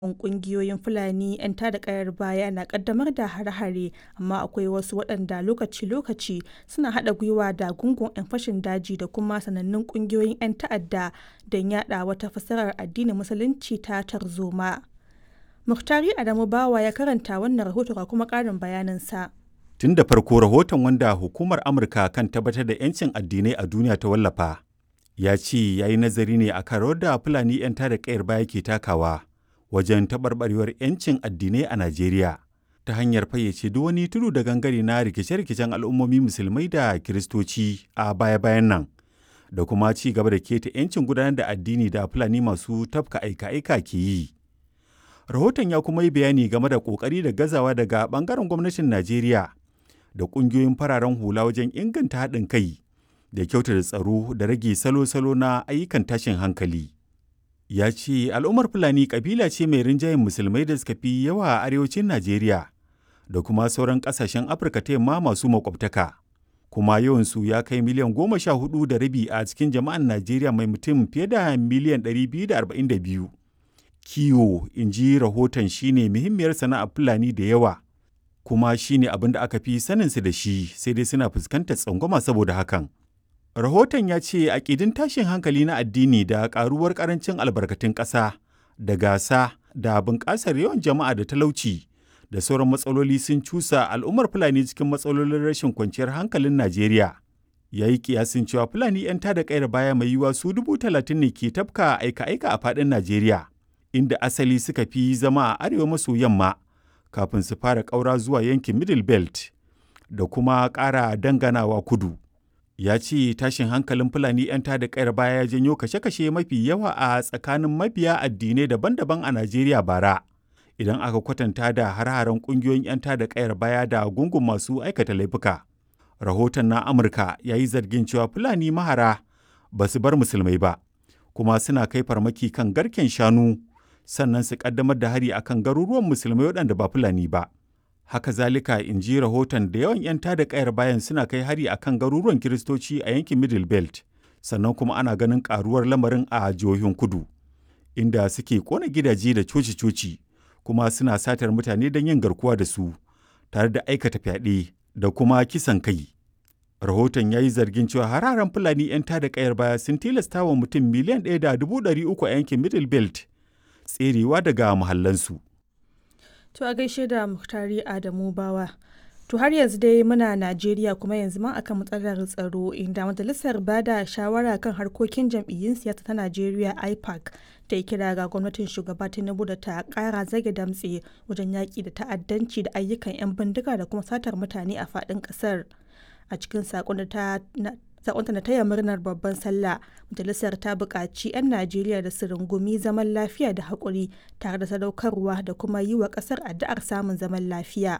ƙungiyoyin Fulani 'yan tada ƙayar baya na ƙaddamar da hare-hare, amma akwai wasu waɗanda lokaci-lokaci suna haɗa gwiwa da gungun 'yan fashin daji da kuma sanannun ƙungiyoyin 'yan ta'adda don yaɗa wata fassarar addinin Musulunci ta tarzoma. Muktari Adamu Bawa ya karanta wannan rahoto ga kuma ƙarin bayaninsa. Tun da farko rahoton wanda Hukumar Amurka kan tabbatar da 'yancin addinai a duniya ta wallafa, ya ce ya yi nazari ne a kan rawar da Fulani 'yan tada ƙayar baya ke takawa wajen taɓarɓarewar 'yancin addinai a Najeriya ta hanyar fayyace duk wani tudu da gangare na rikice-rikicen al'ummomi musulmai da kiristoci a baya-bayan nan da kuma ci gaba da keta 'yancin gudanar da addini da Fulani masu tafka aika-aika ke yi. Rahoton ya kuma yi bayani game da ƙoƙari da gazawa daga ɓangaren gwamnatin Najeriya da ƙungiyoyin fararen hula wajen inganta haɗin kai da kyautata tsaro da rage salo-salo na ayyukan tashin hankali. Ya ce al'ummar Fulani ƙabila ce mai rinjayen musulmai da suka fi yawa a arewacin Najeriya da kuma sauran ƙasashen Afirka ta yamma masu makwabtaka. Kuma yawansu ya kai miliyan goma sha hudu da rabi a cikin jama'an Najeriya mai mutum fiye da miliyan ɗari biyu da arba'in da biyu. Kiwo, in ji rahoton shine muhimmiyar sana'ar Fulani da yawa. kuma shi ne abin da aka fi saninsu da shi sai dai suna fuskantar tsangwama saboda hakan. Rahoton ya ce aƙidin tashin hankali na addini da ƙaruwar ƙarancin albarkatun ƙasa da gasa da bunƙasar yawan jama'a da talauci da sauran matsaloli sun cusa al'ummar Fulani cikin matsalolin rashin kwanciyar hankalin Najeriya. Ya yi kiyasin cewa Fulani 'yan tada ƙayar baya mai yiwuwa su dubu talatin ne ke tafka aika-aika a faɗin Najeriya, inda asali suka fi zama a arewa maso yamma. kafin su fara ƙaura zuwa yankin Middle Belt da kuma ƙara danganawa kudu. Ya ce tashin hankalin Fulani 'yan tada ƙayar baya ya janyo kashe-kashe mafi yawa a tsakanin mabiya addinai daban-daban a Najeriya bara. Idan aka kwatanta da har-haren ƙungiyoyin 'yan tada ƙayar baya da gungun masu aikata laifuka. Rahoton na Amurka ya yi zargin cewa Fulani mahara ba su bar musulmai ba, kuma suna kai farmaki kan garken shanu sannan su kaddamar da hari akan garuruwan musulmai waɗanda ba fulani ba haka zalika in ji rahoton da yawan 'yan tada kayar bayan suna kai hari akan garuruwan kiristoci a yankin middle belt sannan kuma ana ganin karuwar lamarin a jihohin kudu inda suke kona gidaje da coci-coci kuma suna satar mutane don yin garkuwa da su tare da aikata fyaɗe da kuma kisan kai rahoton ya yi zargin cewa hararen fulani 'yan tada kayar baya sun tilasta wa mutum miliyan ɗaya da dubu ɗari uku a yankin middle belt tserewa daga muhallansu. To a gaishe da Muhtari Adamu Bawa. To har yanzu dai muna Najeriya kuma yanzu ma akan matsalar tsaro inda majalisar bada shawara kan harkokin jam'iyyun siyasa ta Najeriya IPAC ta yi kira ga gwamnatin shugaba Tinubu da ta kara zage damtse wajen yaƙi da ta'addanci da ayyukan 'yan bindiga da kuma satar mutane a faɗin ƙasar. A cikin saƙon da ta sakonta na taya murnar babban sallah majalisar ta buƙaci 'yan najeriya da su rungumi zaman lafiya da haƙuri tare da sadaukarwa da kuma yi wa ƙasar addu'ar samun zaman lafiya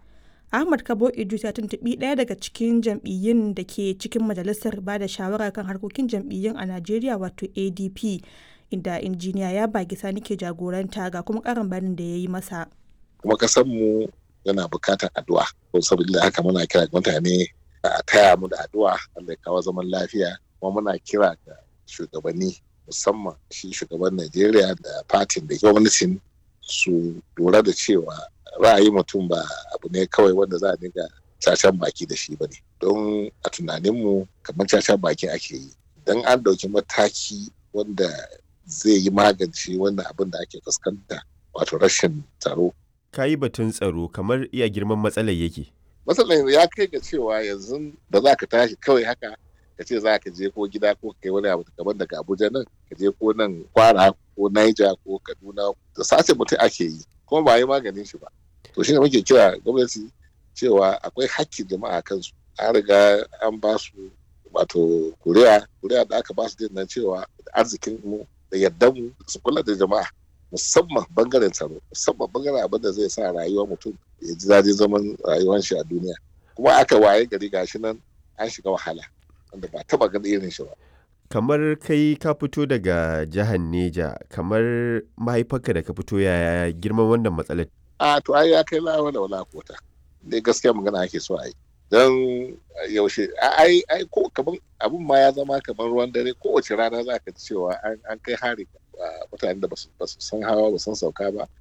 ahmad kabo idris ya tuntuɓi ɗaya daga cikin jam'iyyun da ke cikin majalisar ba da shawara kan harkokin jam'iyyun a najeriya wato adp inda injiniya ya bagi sani ke jagoranta ga kuma ƙarin bayanin da ya yi masa kuma mu yana buƙatar addu'a saboda haka muna kira mutane a taya mu da addu'a Allah ya kawo zaman lafiya kuma muna kira ga shugabanni musamman shi shugaban Najeriya da fatin da gwamnatin su lura da cewa ra'ayi mutum ba abu ne kawai wanda za a dinga cacan baki da shi bane don a tunaninmu kamar cacan baki ake yi don an dauki mataki wanda zai yi magance wannan abin da ake fuskanta wato rashin tsaro ka yi batun tsaro kamar iya girman matsalar yake matsalar ya kai ga cewa yanzu da za ka tashi kawai haka ka ce za ka je ko gida ko kai wani abu kamar daga abuja nan ka je ko nan kwara ko naija ko kaduna da sace mutum ake yi kuma ba yi maganin shi ba to shine muke kira gwamnati cewa akwai hakkin jama'a kansu an riga an ba su wato kuriya kuriya da aka ba su din nan cewa arzikin mu da yardan mu su kula da jama'a musamman bangaren tsaro musamman bangaren abin da zai sa rayuwar mutum ya ji daɗin zaman rayuwar shi a duniya kuma aka waye gari gashi nan an shiga wahala wanda ba taba ganin irin shi ba kamar kai ka fito daga jihar Neja kamar mahaifarka da ka fito yaya girman wannan matsalar a to ai ya kai lawa da wala kota dai gaskiya magana ake so a yi don yaushe ai ai ko kaman abun ma ya zama kamar ruwan dare kowace rana za ka cewa an kai hari mutane da ba su san hawa ba san sauka ba